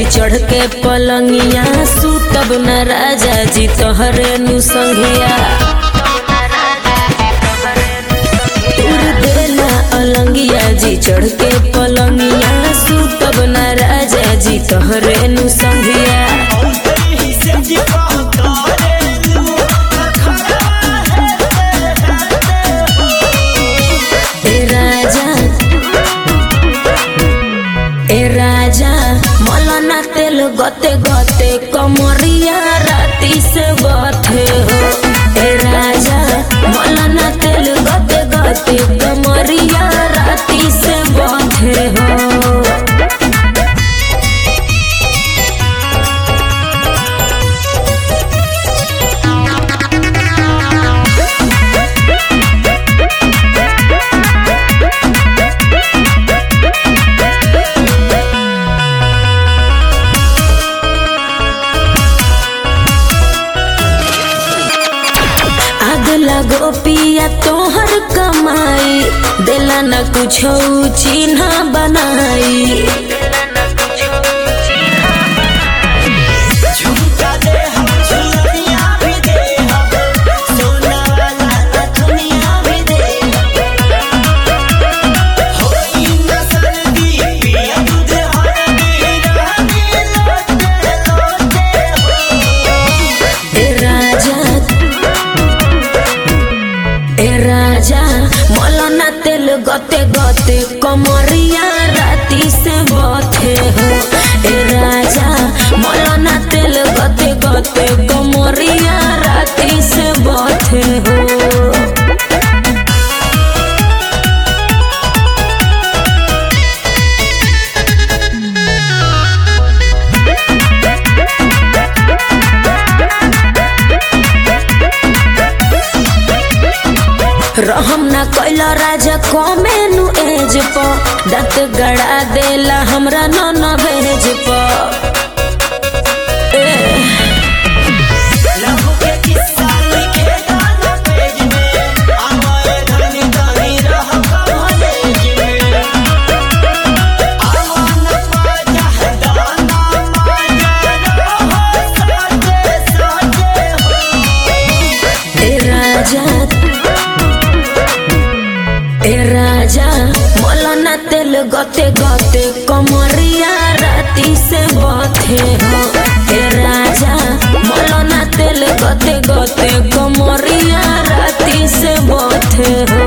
चढ़ के पलंगिया सुतब न राजा जी तोहरे नु संघिया तुर देला अलंगिया जी चढ़ के पलंगिया सुतब न राजा जी तोहरे नु संघिया ए राजा ए राजा मौलाना तेल गते गते कमरिया राती से बथे हो ए राजा मौलाना तेल गते गते कमरिया राती से बथे हो आग लगो पिया तोहर कमाई दिला न कुछ चिन्ह बनाई झुमका दे हम झुलनिया भी दे हम सोना वाला दुनिया भी दे होई न सर्दी पिया दूध हरदी रानी लोटे लोटे ए राजा ए राजा मौलाना तेल गते गते कमरिया राती से बथे हो ए राजा मौलाना तेल गते गते कमरिया राती से बथे हो रहम ना कैला राजा कमेनु एज प दत गड़ा देला हमरा न न भेज प ए, लहू के किस्सा लिखे गाना पेज में हमारे धनी धनी रह कॉलेज में आवन माजा दाना माजा रहो साजे साजे हो ए राजा ए राजा मौलाना तेल गते गते कमरिया राती से बथे हो ए राजा मौलाना तेल गते गते कमरिया राती से बथे हो